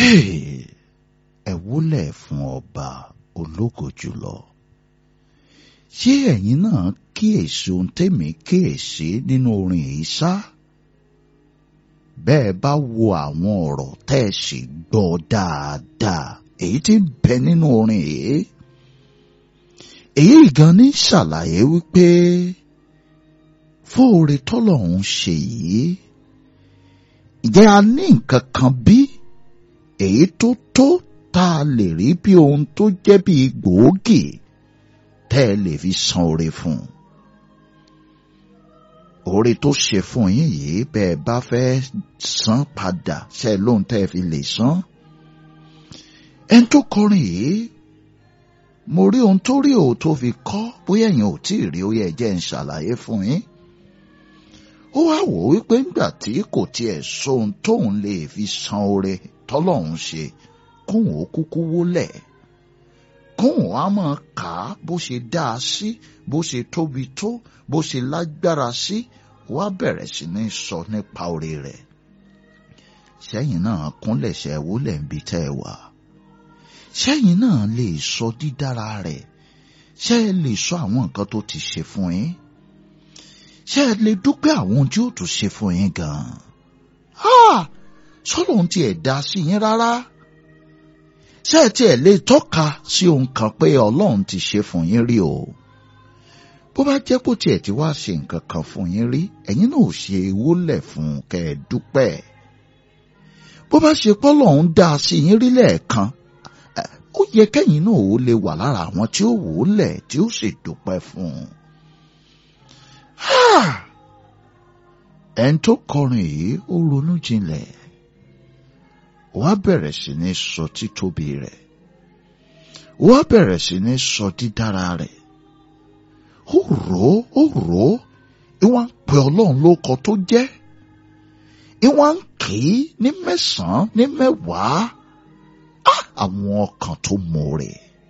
ẹ wólẹ̀ fún ọba ológo jùlọ ṣé ẹ̀yin náà kíyèsí ohun tèmi kíyèsí nínú orin yìí ṣá bẹ́ẹ̀ bá wo àwọn ọ̀rọ̀ tẹ́ ẹ sì gbọ́ dáadáa èyí tí ń bẹ nínú orin yìí èyí gan ní ṣàlàyé wípé fóore tọ́lọ́hún ṣe yìí ǹjẹ́ a ní nǹkan kan bí èyí tó tó tá a lè rí bí ohun tó jẹ́ bí gbòógì tẹ́ ẹ lè fi san oore fún un oore tó ṣe fún yín yìí bẹ́ẹ̀ bá fẹ́ san padà ṣe lóhun tẹ́ ẹ fi lè san ẹni tó kọrin yìí mo rí ohun tó rí òun tó fi kọ́ bóyá ẹ̀yin ò tí ì rí ó yẹ jẹ́ ń ṣàlàyé fún yín ó wá wò ó wípé ńgbà tí kò tiẹ̀ sóhun tóun lè fi san oore tọ́lọ́hún ṣe kóun ó kúkú wólẹ̀ kóun á máa kà á bó ṣe dáa sí bó ṣe tóbi tó bó ṣe lágbára sí wá bẹ̀rẹ̀ sí ní sọ nípa oore rẹ̀ sẹ́yìn náà kúnlẹ̀ ṣe wólẹ̀ ń bi tẹ́ ẹ wà sẹ́yìn náà lè sọ dídára rẹ̀ ṣé ẹ lè sọ àwọn nǹkan tó ti ṣe fún yín ṣé ẹ lè dúpẹ́ àwọn ohun tí ó tún ṣe fún yín gan-an sọ́lọ́ ohun tí ẹ̀ dá sí yín rárá ṣé ẹ tiẹ̀ lè tọ́ka sí ohun kan pé ọlọ́run ti ṣe fún yín rí o bó bá jẹ́ kó tiẹ̀ ti wá ṣe nǹkan kan fún yín rí ẹ̀yin náà ò ṣe wólẹ̀ fún kẹ́ ẹ dúpẹ́ bó bá ṣe pọ́lọ́run dá sí yín rí lẹ́ẹ̀kan ó yẹ kẹ́yìn náà ó lè wà lára àwọn tí ó wò ó lẹ̀ tí ó sì dúpẹ́ fún un. ẹni tó kọrin yìí ó ronú jinlẹ̀ wá bẹ̀rẹ̀ sí ní sọ títóbi rẹ̀ wá bẹ̀rẹ̀ sí ní sọ dídára rẹ̀ ó rò ó ó rò ó ìwọ̀n ń pè ọlọ́run lóko tó jẹ́ ìwọ̀n ń kì í ní mẹ́sàn-án ní mẹ́wàá àwọn ọkàn tó mọ̀ọ́rẹ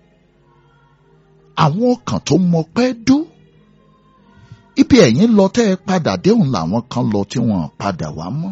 àwọn ọkàn tó mọ pẹ́ dú ibi ẹ̀yin lọ tẹ́ ẹ padà déhùn làwọn kan lọ tí wọ́n padà wá mọ́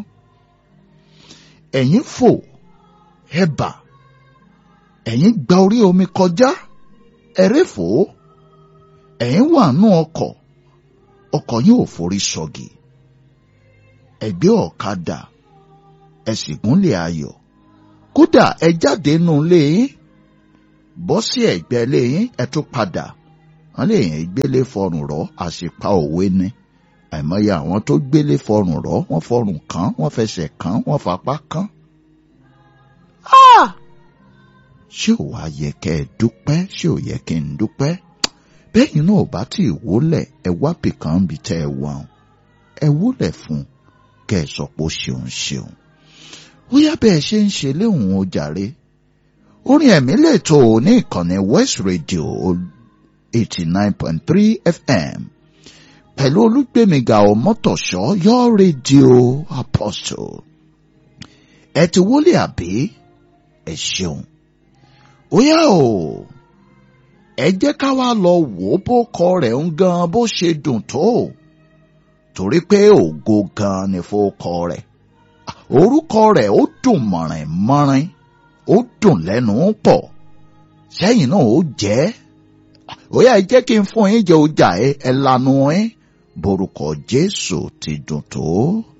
ẹ̀yin fò ẹ̀bà ẹ̀yin gba orí omi kọjá ẹ̀rẹ́ fò ẹ̀yin wà nú ọkọ̀ ọkọ̀ yín ò forí sọ̀gì ẹ̀gbẹ́ ọ̀kadà ẹ sì gúnlẹ̀ ayọ̀ kódà ẹ jáde nù lé yín bọ́ sí ẹ̀gbẹ́ lé yín ẹ tún padà wọ́n lè yẹn gbélé fọrùn rọ́ àṣìpa òwe ni àìmọye àwọn tó gbélé fọrùn rọ́ wọ́n fọrùn kàn wọ́n fẹsẹ̀ kàn wọ́n fapá kàn. ṣé ò wá yẹ kẹ́ ẹ dúpẹ́ ṣé ò yẹ kí n dúpẹ́ bẹ́yìn náà ò bá tí ì wólẹ̀ ẹ wá bìkan bí tẹ́ ẹ wà ẹ wólẹ̀ fún kẹ́ ẹ sọ pé ó ṣeun ṣeun bóyá bẹ́ẹ̀ ṣe ń ṣe léhùn ó jàre orin ẹ̀mí lè tó o ní ìkànnì West Radio eighty nine point three FM pẹ̀lú olúgbèmíga ọmọtọ̀ṣọ́ your radio apostle ẹ ti wọlé àbí ẹ ṣeun óyá o ẹ jẹ́ ká wá lọ wò ó bó kọ rẹ̀ ń gan bó ṣe dùn tó torí pé ògo gan ni fó kọ rẹ̀ orúkọ rẹ̀ ó dùn mọ̀rìn mọ́rin ó dùn lẹ́nu pọ̀ sẹ́yìn náà ó jẹ́ ó yá jẹ́ kí n fún yín jẹ́ ọjà ẹ ẹ lanu ẹ borúkọ Jésù ti dùn tó.